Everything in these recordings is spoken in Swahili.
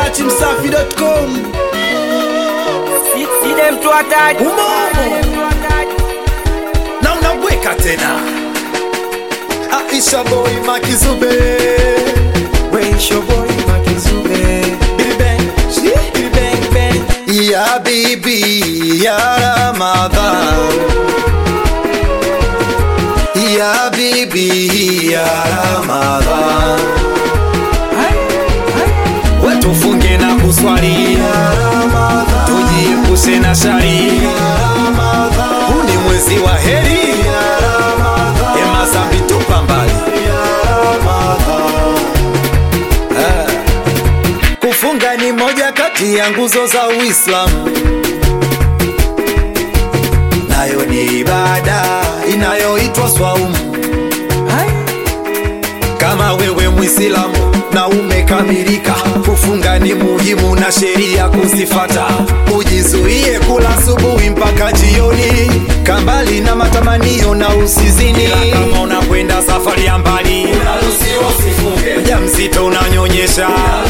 dachimsafi.com side mtu hatari Umomo. na unabweka tena Aisha boy makizube Weisho boy makizube Billy bang Billy bang bang Ya bibi ya Ramadhan Ya bibi ya Ramadhan Wetufunge na kuswali Tujiepushe na shari Huu ni mwezi wa heri Ema zambi tupa mbali Ah. Kufunga ni moja kati ya nguzo za Uislamu, nayo ni ibada inayoitwa swaumu. Kama wewe Muislamu na umekamilika, kufunga ni muhimu na sheria kuzifata. Ujizuie kula asubuhi mpaka jioni, kambali na matamanio na usizini. Ila kama unakwenda safari ya mbali, mjamzito unanyonyesha,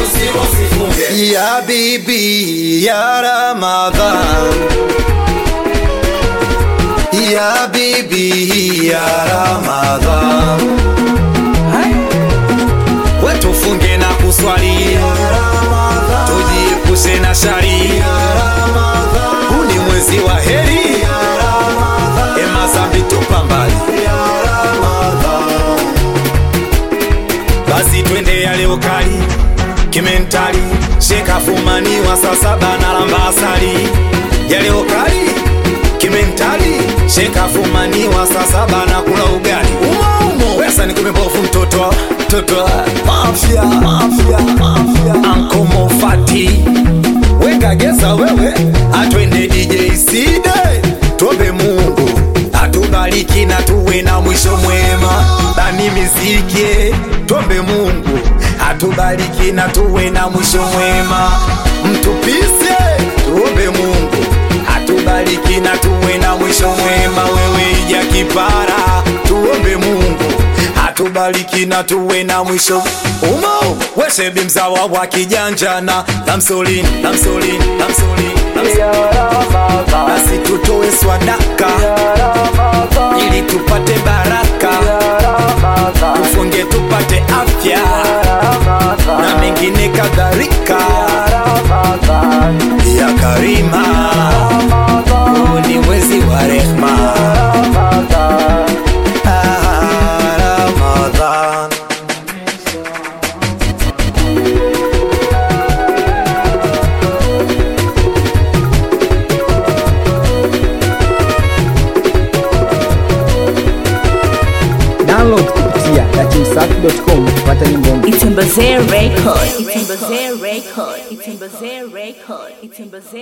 ya bibi ya Ramadhan, ya bibi ya Ramadhan wetufunge na kuswali tujiepushe na shari huu ni mwezi wa heri ema zambi tupa mbali basi twende yale ukali kimentali shekafumaniwa saa saba na lamba asali yale ukali kimentali shekafumaniwa saa saba na kula ugali umoumo wesa ni kumebofu mtoto mtoto mafya mafya mafya ankomofati wekageza wewe atwende dj side tuombe mungu atubariki na tuwe na mwisho mwema bani miziki tuombe mungu atubariki na tuwe na mwisho mwema mtupise tuombe mungu atubariki na tuwe na mwisho mwema wewe ija kipara tuombe mungu atubariki na tuwe na mwisho umo weshebi mzawa wa kijanjana lamsolini lamsolini lamsolini basi tutoe swadaka ili tupate baraka tufunge tupate afya na mengine kadhalika ya karima huu ni mwezi wa rehma Ah, Ramadhan. download kupitia dachimsafi.com kupata nyimbo mpya. Itembezee record. Itembezee record. Itembezee record. Itembezee